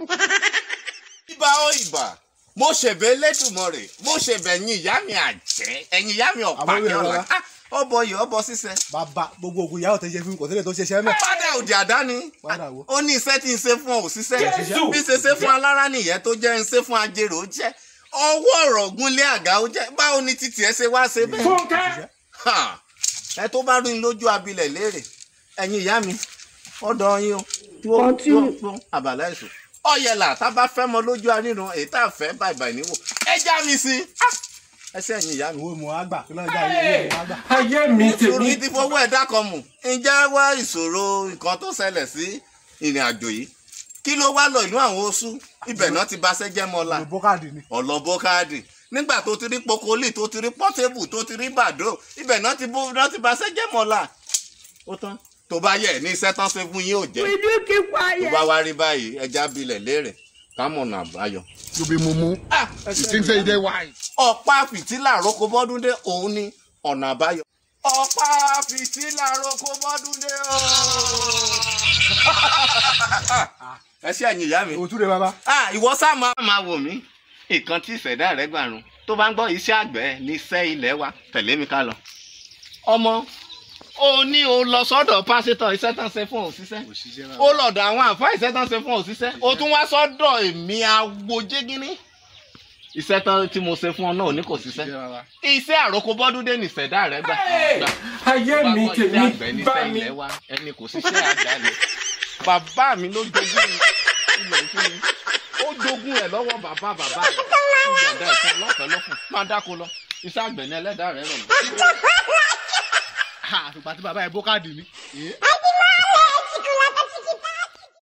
ibà ó ibà mo ṣẹ̀bẹ̀ Elédùmarè mo ṣẹ̀bẹ̀ ẹ̀yin ìyá mi àjẹ́ ẹ̀yin ìyá mi ọ̀pá Àwọn kí ọ̀la Yorùbá. Ah, ọbọ yìí ọbọ ṣiṣẹ́. bàbá gbogbo ògùn ìyá ọ̀tẹ̀ ṣe fún kò sílẹ̀ tó ṣe ṣẹ́ mẹ́. padà òdì àdáni Padà wo? ó ní iṣẹ́ tí ń ṣe fún òṣìṣẹ́ Jésù! bí ṣe ṣe fún alára nìyẹn tó jẹ́ ń ṣe fún ajérò ó jẹ́ ọwọ́ ọ̀rọ̀ gúnlé àga ó jẹ́ báwo ni títì ẹ ṣe wá ṣe bẹ́ẹ̀. Fúnkẹ́. Ha! ẹ tó bá rí lójú abilẹ̀ léèrè ẹ̀yin ìyá mi ọ̀dọ̀ yín o tí ó tí ó fún àbàlá èso ọ̀yẹ̀là tá a bá fẹ́ mọ lójú aríran èyí tá a fẹ́ bàìbàì níwò ẹ já mi sí i ẹ ṣe ẹ̀yin ìyá mi. ìwé mọ̀ á gbà kí lọ́jà ìwé mọ̀ á gbà. ayé mi nítorí tèmi tí fowó ẹ̀dá kan mù ǹjẹ́ wá ìṣòro nǹkan tó ṣẹlẹ̀ sí ìrìn àjò yìí kí ló wá lọ ìlú àwọn oṣù ibẹ̀ náà ti baṣẹ́ jẹ́ mọ́lá ìlú bókàdì ni. ọ̀lọ́bó káàdì nígbà tó ti rí pokoli tó ti rí pọ́tébù tó ti rí bàdó ibẹ̀ náà ti bó náà ti baṣẹ́ jẹ́ mọ́lá ó tán tó bá yẹ ní iṣẹ́ tán ṣe fún yín ò jẹ́ Will you keep tó quiet? bá wá rí báyìí ẹja bilẹ̀ léèrè kámọ̀nà àbáyọ. you be mumu you think say you dey wise. ọ̀pá fìtílà roko bọ́dúndé òun ni ọ̀nà àbáyọ. ọ̀pá fìtílà roko bọ́dúndé o. ẹ ṣe ẹ̀yin ìyá mi. òtún rẹ bàbá. Ah, ìwọ sá máa máa wò mí nǹkan tí ìṣẹ̀dá rẹ̀ gbàrún tó bá ń gbọ́ iṣẹ́ àgbẹ̀ ní iṣẹ́ ilẹ̀ wa tẹ̀lé mi ká lọ. ọmọ o ní o lọ sọ́dọ̀ pásítọ̀ iṣẹ́ tán ṣe fún òṣìṣẹ́ ó lọ́dọ̀ àwọn àǹfà iṣẹ́ tán ṣe fún òṣìṣẹ́ o tún wá sọ́dọ̀ èmi agbójégínní iṣẹ́ tán tí mo ṣe fún ọ náà ò ní kò ṣiṣẹ́ iṣẹ́ àròkọ bọ́dúndé ní ìṣẹ̀dá rẹ̀ gbà. gbà. ayé mi Bá kọ́ iṣẹ́ àgbẹ̀ tèmi ní bá iṣẹ́ mi. ilẹ̀ wa ẹni kò ṣiṣẹ́ àjálù bàbá mi ló jogún ilẹ̀ fún mi ó jogún ẹ̀ lọ́wọ́ bàbá bàbá rẹ̀ ó yọ̀ǹda ìfún lọ́fẹ̀ẹ́ lọ́fún máa dáko lọ iṣẹ́ àgbẹ̀ ní ẹlẹ́dàá rẹ̀ rọ̀ mọ́. àtùpà tí bàbá yẹn bókàdì ni.